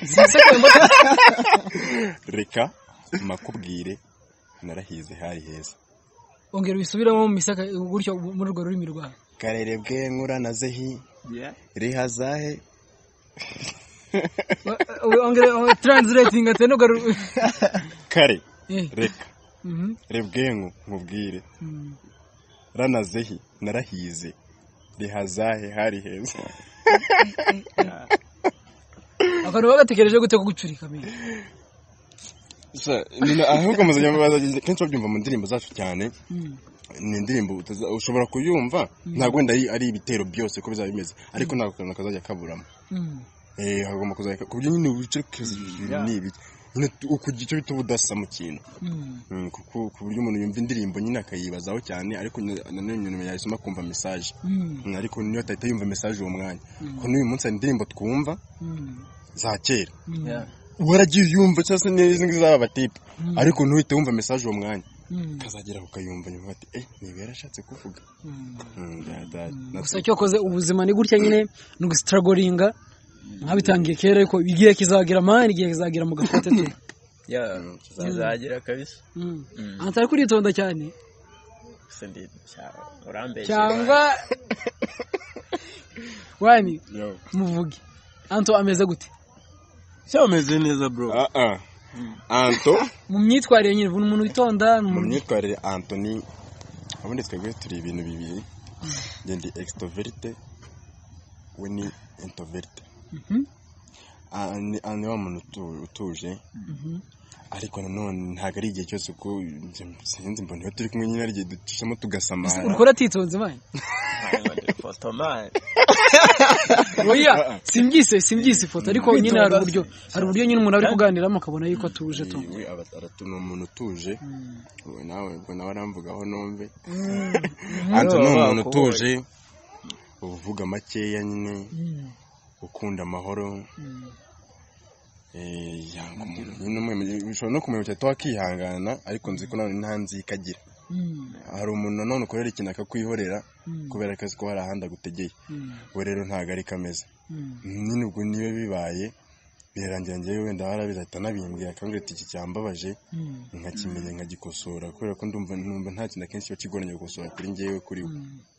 si ibisekembo ta- reka makubwire narahize hari heza ongera ubisubiramo mu misaka gutyo muri urwo rurimi rwawe karere bwengura na zehi yeah rihazahe Wa- wa- ongera ongera- translating ate ntugaru kare Eh. reka Mhm. rebwengu nkubwire Mm. ranazehi narahize rihazahe hari heza akantu bagatekereje gute ko gucurika mbere Sha, nyina- ahubwo muzajya mubaza kenshi babyumva mu ndirimbo zacu cyane ni indirimbo utaza- ushobora kuyumva ntabwo wenda ari ari ibitero byose uko bizaba bimeze ariko ntabwo akantu kazajya kaburamo eh hagomba kuzajya ku buryo nyine wicerekeza ibintu ni ibiki nyine tu- ukugira icyo bita ubudasa mu kintu Mm, kuko ku buryo umuntu yumva indirimbo nyine akayibazaho cyane ariko nyine- nanone nyuma yayisoma akumva message Mm, ariko niyo atahita yumva message uwo mwanya kuko n'uyu munsi hari indirimbo twumva za kera yeah waragiye uyumva cyangwa se n'izi ngizi z'aba batipe ariko ntuhite wumva message uwo mwanya ukazagera ukayumva nyuma ati eh niba yarashatse kuvuga Mm, da- da- na- gusa cyokoze ubuzima ni gutya nyine ni ugustragoringa mwabitangiye kera ariko igihe kizagira mani igihe kizagira mu gakote tu yeah kizazagera kabisa antari kuritonda cyane gusa ndi urambeshye cyangwa wani Yo. muvuge anto ameze gute cyameze neza bro Ah, ah. anto mu myitwarire nyine ni umuntu witonda ni mu umuntu myitwarire antoni ubundi twebwe turi ibintu bibiri njye ndi extroverte we ni introverite Ah, ni ah, ni wa muntu utu- utuje ariko nanone ntabwo ari igihe cyose kuko sinzi mbona iyo turi kumwe nyine ari igihe ducishamo tugasamara urukora atitonze mani foto mani oya simbyise simbyise ifoto ariko nyine hari uburyo hari uburyo nyine umuntu ari kuganiramo akabona yuko atuje tu we aba- aratu- ni umuntu utuje we nawe ubwo nawe aramvugaho numve anto ni umuntu utuje uvuga makeya nyine ukunda amahoro Eh, yanga umuntu nyine umwe- ushobora no kumenya cyane wakihangana ariko nzi ko nanone nta nzika agira hari umuntu nanone ukorera ikintu akakwihorera kubera akazi ko hari ahandi agutegeye we rero ntabwo ari kameze nyine ubwo niba bibaye birarangira njyewe wenda warabizi ahita anabimbwira akambwira ati iki cyambabaje nkakimenya nkagikosora kubera ko ndumva numva nta kintu akenshi kiba kigoranye gukosora kuri njyewe kuri we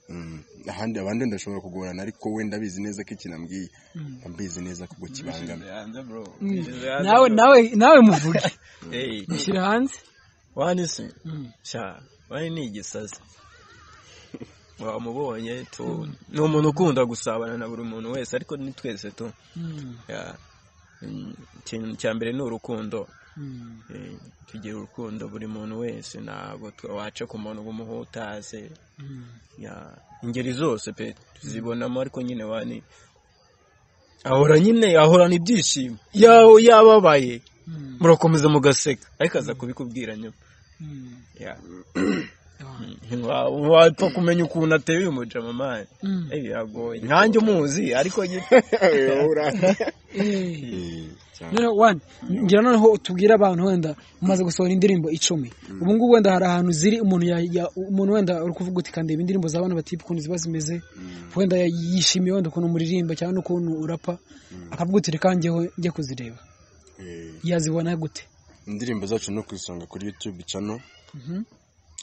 Mm. ahandi abandi wenda ashobora kugorana ariko wenda abizi neza ko ikintu ambwiye ambizi neza kubwo kibangama nawe nawe nawe muvuge Hey, shyira hanze wani se sha wani ni igisazi wamubonye tu ni umuntu ukunda gusabana na buri muntu wese ariko ni twese tu Ya, mm, ikintu cya mbere ni urukundo Eh, tugira urukundo buri muntu wese ntabwo twe- waca ku muntu ngo umuhutaze Ya, ingeri zose pe tuzibonamo ariko nyine wani ahora nyine ahorana ibyishimo yawe yababaye murakomeza mugaseka ariko aza kubikubwira nyuma Ya. Ntiwa- wapfa kumenya ukuntu ateye uyu mujama mani biragoye nkanjye umuzi ariko nyine noneho wani ngira noneho utubwire abantu wenda umaze gusohora indirimbo icumi ubu ngubu wenda hari ahantu ziri umuntu ya- ya- umuntu wenda uri kuvuga uti kandeba indirimbo za bana batipe ukuntu ziba zimeze wenda yishimiye wenda ukuntu umuririmba cyangwa n'ukuntu urapa akavuga uti reka njyeho njye kuzireba yazibona gute indirimbo zacu no kuzisanga kuri youtube channel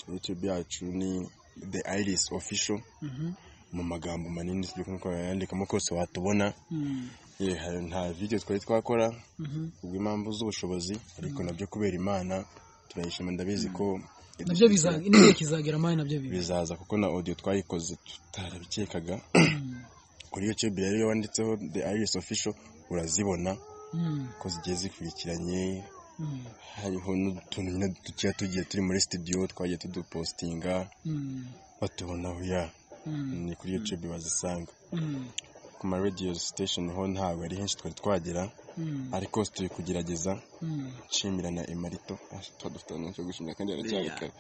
youtube yacu ni the iris official mu magambo manini sibyo kuko yandikamo kose watubona Ye, hari- nta video twari twakora ubwo impamvu z'ubushobozi ariko nabyo kubera imana turayishima ndabizi ko nabyo biza- n'igihe kizagera amahane nabyo bibi bizaza kuko na audio twayikoze tutarabikekaga kuri youtube rero iyo wanditseho the iris official urazibona ko zigiye zikurikiranye hariho n'utuntu nyine tugiye tugiye turi muri studio twagiye tudupostinga batubonaho ya ni kuri youtube bazisanga ku ma radio station ho ntabwo ari henshi twari twagera ariko turi kugerageza nshimira na emarito tuba dufite n'icyo gushimira kandi aracyabikora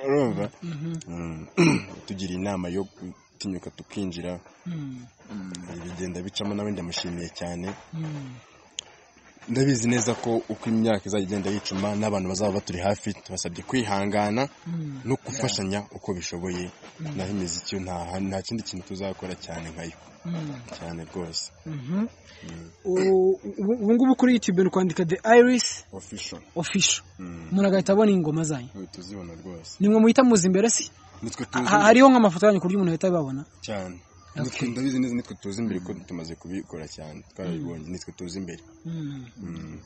urumva Mm. tugira inama yo gutinyuka tukinjira bigenda bicamo nawe ndamushimiye cyane ndabizi neza ko uko imyaka izajya igenda yicuma n'abantu bazaba baturi hafi tubasabye kwihangana no gufashanya uko bishoboye naho imiziki yo nta nta kindi kintu tuzakora cyane nkayo cyane rwose U- ubu ubu ngubu kuri youtube ni ukwandika the iris ofisho official umuntu agahita abona ingoma zanyu tuzibona rwose nimwe muhita muzi imbere si nitwe Ha- tuzi hariho nk'amafoto yanyu ku buryo umuntu ahita ababona cyane nitwe ndabizi neza nitwe tuzi imbere ko tumaze kubikora cyane twarabibonye nitwe tuzi imbere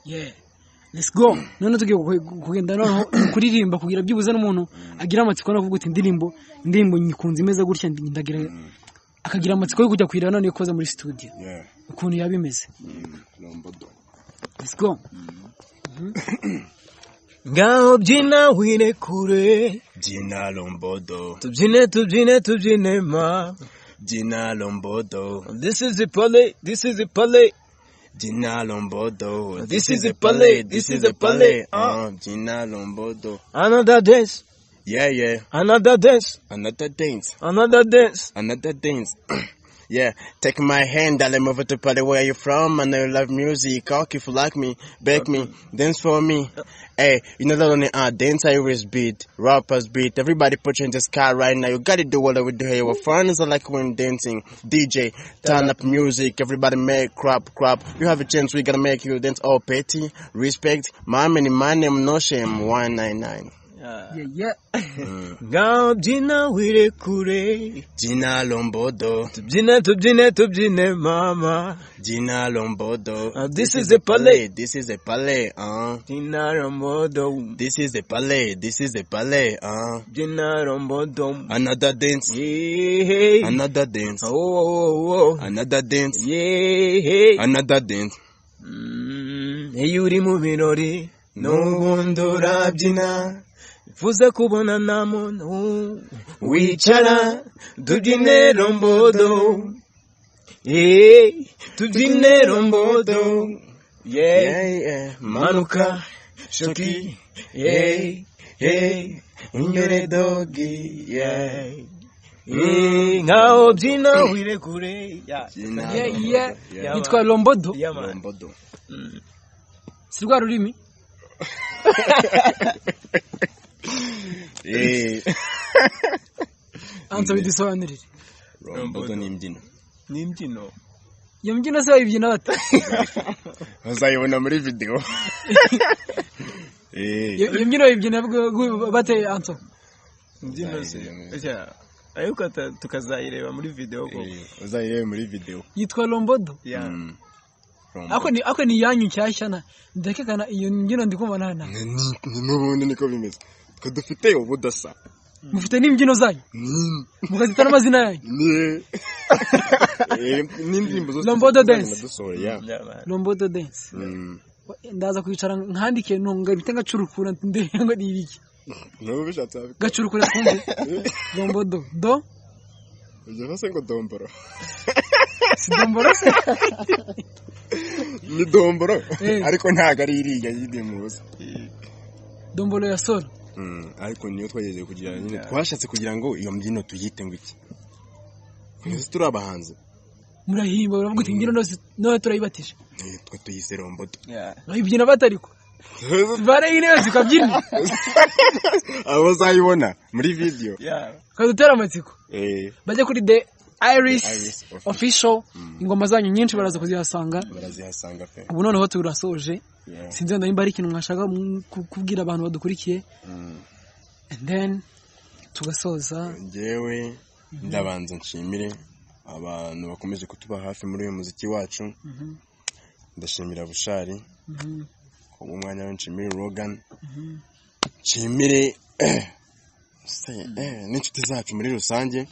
yeah let's go none tugiye ku- kugenda noneho kuririmba kugira byibuze n'umuntu agira amatsiko no kuvuga uti indirimbo indirimbo nyikunze imeze gutya ndi- ndagira akagira amatsiko yo kujya kuyireba none koza muri studio yeah ukuntu yaba imeze lombodo let's go ngaho byina wire kure jina lombodo tubyine tubyine tubyine ma jina lombodo this is the pale this is the pale jina lombodo This is a palais, this is a palais, ah jina lombodo another dance yeah yeah another dance another dance another dance another dance Yeah, take my hand, I'll move it to Pali. Where you from? And I love music. Cock if you like me, beg me, dance for me. Hey, you know that only uh, dance I always beat, rappers beat. Everybody put you in the sky right now. You gotta do what we do here. Our friends are like when dancing. DJ, turn up music. Everybody make crap, crap. You have a chance, we gotta make you dance. all petty, respect. My money, my name, no shame. 199. yeah yeah ngaho byina wire kure Gina Lombodo, tubyine tubyine tubyine mama Gina Lombodo. Uh, this is a palais. This is a palais, uh. byina rombodo This is a palais. This is a palais, uh. byina rombodo Another dance. Hey, Another dance. oh, oh, oh, Another dance. yeah, hey. Another dance. iyo uri mu birori n'ubundi urabyina bivuze kubona nta muntu wicara tubyine rombodo yeee tubyine rombodo yeee manuka shoki yeee yeee imbere dogi yeee yeee nkaho byina wirekure Ye- ye- yitwa lombodo yamani si rwa rurimi anza bidusobanurire rombodo n'imbyino n'imbyino iyo mbyino se bayibyina bata uzayibona muri videwo Eh, iyo iyo mbyino bayibyina bwe- bwe- bate anza imbyino ze Uzayireba. Ujya- ariko ata- tukazayireba muri videwo koko eh, uzayirebe muri videwo yitwa lombodo Ya. Mm. Rombodo. ako ni ako ni yanyu nshyashya na ndakeka iyo mbyino ndi kumva nta Ni- ni- ni n'ubundi niko bimeze twe dufite ubudasa mufite n'imbyino zanyu Mm. mugazita n'amazina yanyu Ni- Eh, n'indirimbo zose Rombodo tuzajya dance. dusohora, yeah. Byabana. lombodo dance Mm. ndaza kwicara nkandike ntunga ibite ngacurukura ndebe ngo ni ibiki Niba ubishatse wabikora. gacurukura twumve lombodo do Ujya hose ngo domboro si domboro se ni domboro Eh. ariko ntabwo ari iriya yindi muzi domboro ya solo Mm, ariko niyo twageze kugira nyine twashatse kugira ngo iyo mbyino tuyite ngo iki twese turi abahanzi murahimba baravuga uti imbyino zose noneho turayibatije Eh, twe tuyise rombodo Ya. bayibyina batariko bare intebe zikabyina abo uzayibona muri video Ya. ukadutera amatsiko Eh, bajya kuri the iris The Iris Official. official ingoma zanyu nyinshi baraza kuzihasanga barazihasanga pe ubu noneho turasoje Yeah. sinzi wenda nimba hari ikintu mwashaka mu- ku- kubwira abantu badukurikiye and then tugasoza njyewe ndabanza nshimire abantu bakomeje kutuba hafi muri uyu muziki wacu ndashimira bushari ubu umwanya we nshimire rogan nshimire se, eh, n'inshuti zacu muri rusange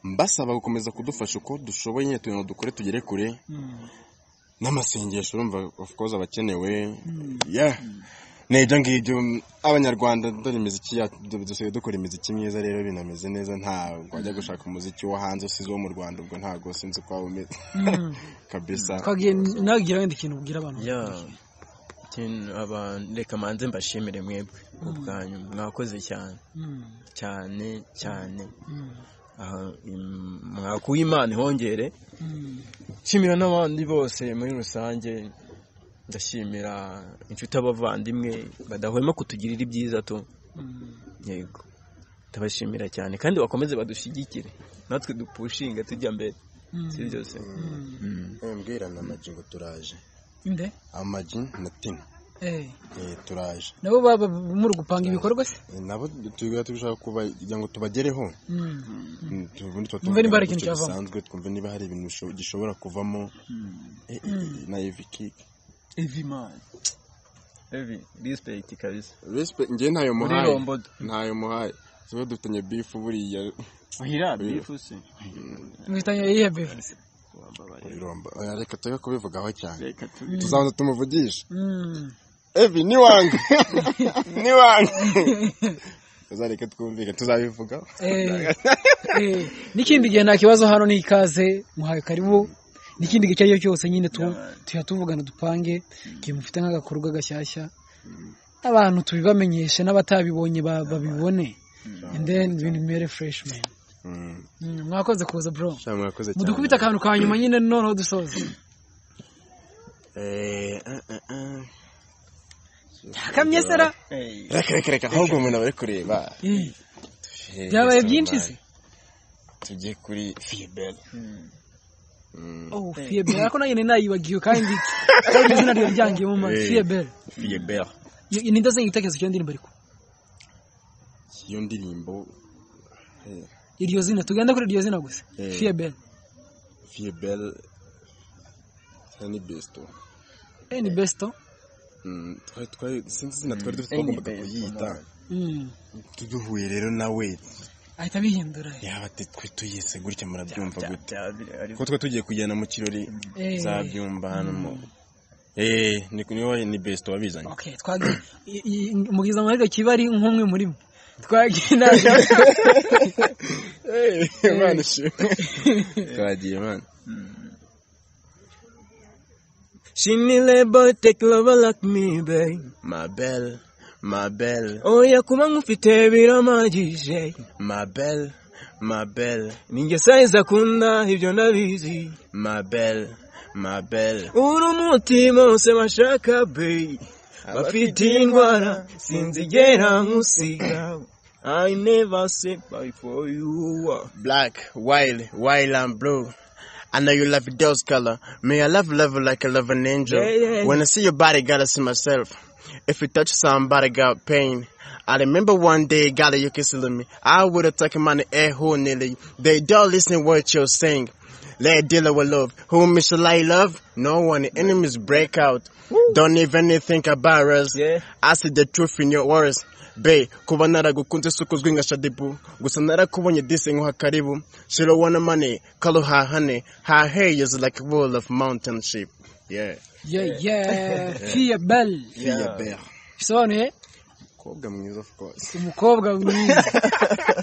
mbasaba gukomeza kudufasha uko dushoboye nyine utuntu dukore tugere kure n'amasengesho urumva of course aba akenewe yeah ni ibyo ngibyo abanyarwanda dore imiziki yacu du- dusigaye dukora imiziki myiza rero binameze neza ntabwo wajya gushaka umuziki wo hanze usize uwo mu rwanda ubwo ntabwo sinzi uko waba umeze kabisa twagiye nagira wenda ikintu ubwira abantu Ya. Ikintu abantu reka manze mbashimire mwebwe ubwanyu mwakoze cyane Mm, cyane cyane mm, aha im- mwakuye imana ihongere mm. nshimira n'abandi bose muri rusange ndashimira inshuti abavandimwe badahwema kutugirira ibyiza tu yego ndabashimira cyane kandi bakomeze badushyigikire natwe dupushinga tujya mbere si byose Mm. mbwirana amagi ngo turaje nde amagi na tina Eh, Eh, turaje nabo baba muri gupanga ibikorwa se Eh, nabo tuba dushaka kuba- kugira ngo tubagereho Mm, Mm, tu- ubundi tuba Twumve niba tuvuga hari ikintu gutyo cyavamo. bisanzwe twumve niba hari ibintu bisho- gishobora kuvamo Eh, eh, eh, na eviki Evi man. Evi, respect kabisa. respect njye ntayo Muri muhaye Rombodo. ntayo muhaye tuba dufitanye bifu buriya Hira bifu se. mwitanye iyihe bivuze Wambabariye. muri rombo Eh, reka tujya kubivugaho cyane Reka tu. tuzabanza tumuvugishe Mm. evi ni wange ni wange tuzareka twumvike tuzabivugaho Eh, eh, n'ikindi gihe nta kibazo hano ni ikaze muhaye karibu n'ikindi gihe icyo ari cyo cyose nyine tu- tujya tuvugana dupange igihe mufite nk'agakorwa gashyashya abantu tubibamenyeshe n'abatabibonye ba- babibone and then ibintu bimere fresh man Mm, Mm, mwakoze kuza bro sha mwakoze cyane mudukubita akantu ka nyuma nyine noneho dusoza Eh, eh, eh, eh. akamye sera Hey. reka reka reka ahubwo umuntu aba ari kureba Eh, Eh, byabaye gusa byinshi wabaye. se tujye kuri fibere oh fiebel ariko nanjye nayibagiwe kandi kandi izina ryawe ryangiyemo man Eh. fiebel fibere ni ndaze igitekerezo cy'iyo ndirimbo ariko iyo ndirimbo iryo zina tugenda kuri iryo zina gusa Eh. fiebel fibere ni besito ni besto Mm, twari twari sinzi izina twari dufite twagombaga kuyita Mm. duhuye rero nawe ahita bihindura yaba ati twe tuyise gutya murabyumva gute Byabire ari. kuko twe tugiye kujyana mu kirori Eh. zabyumva hano mu eee niwe ni besite wabizanye okay twagiye i- i- mugiza muri gakiba kibari nk'umwe muri mwe twagiye na imana ishimwe twagiye imana She me label, take lover like me, babe. mabel mabel Oya kuba nkufite biramagije mabel mabel ninjye sayizi akunda ibyo ndabizi mabel mabel uri umuti bose bashaka be bafite indwara sinzigera nkusiga I never say bye for you Black, white, white and blue. I know you love those color. May I love love like I love an angel. Yeah, yeah, yeah. When I see your body, gotta see myself. If you touch somebody, got pain. I remember one day, gotta you kissing me. I would've taken my air who nearly. They don't listen what you're saying. Let dealer with love. Whom shall I love? No one. Enemies break out. Don't even think about us. Yeah. I see the truth in your words. Be, kuba naragukunze si ukozwe nka shadibu gusa narakubonye disi nkuha karibu shiro wana mane kalo hahane her hair is like a wall of mountain sheep yeah yeah yeah fiya bell yeah bear bisobanuye kobwa mwiza of course umukobwa mwiza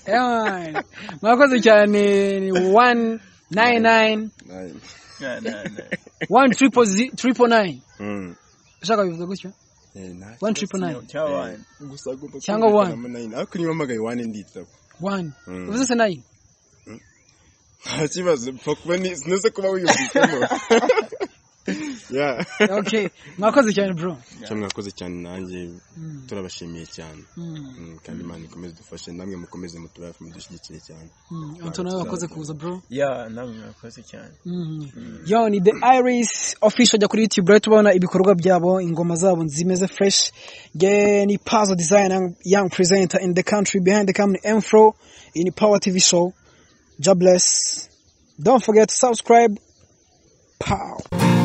Eman. mwakoze cyane ni wani nayini nayini Nine. Nah, nah, nah. wani tiripo zi tiripo nayini Mm. ushaka bivuga gutyo Eh, nine. wani tiripo nayini Cyabaye. gusa agomba Cyangwa one. kumvikana mo nine. ariko niba mpagaye wane nditaba wani Mm. uvuze se nayini nta kibazo pfa kuba ni sinetse kuba wiyumvisemo yeah okay mwakoze cyane bro cyangwa mwakoze cyane nanjye Mm. turabashimiye cyane Mm, Mm, kandi imana ikomeze idufashe namwe mukomeze mutube hafi mudushyigikire cyane mm. Anto nawe wakoze kuza bro Yeah, namwe mwakoze cyane Mm. yo ni the iris official jya kuri youtube rero tubona ibikorwa byabo ingoma zabo zimeze fresh nge ni puzzle design young- young presenter in the country behind the company mfro in power tv show jobless don't forget to subscribe pow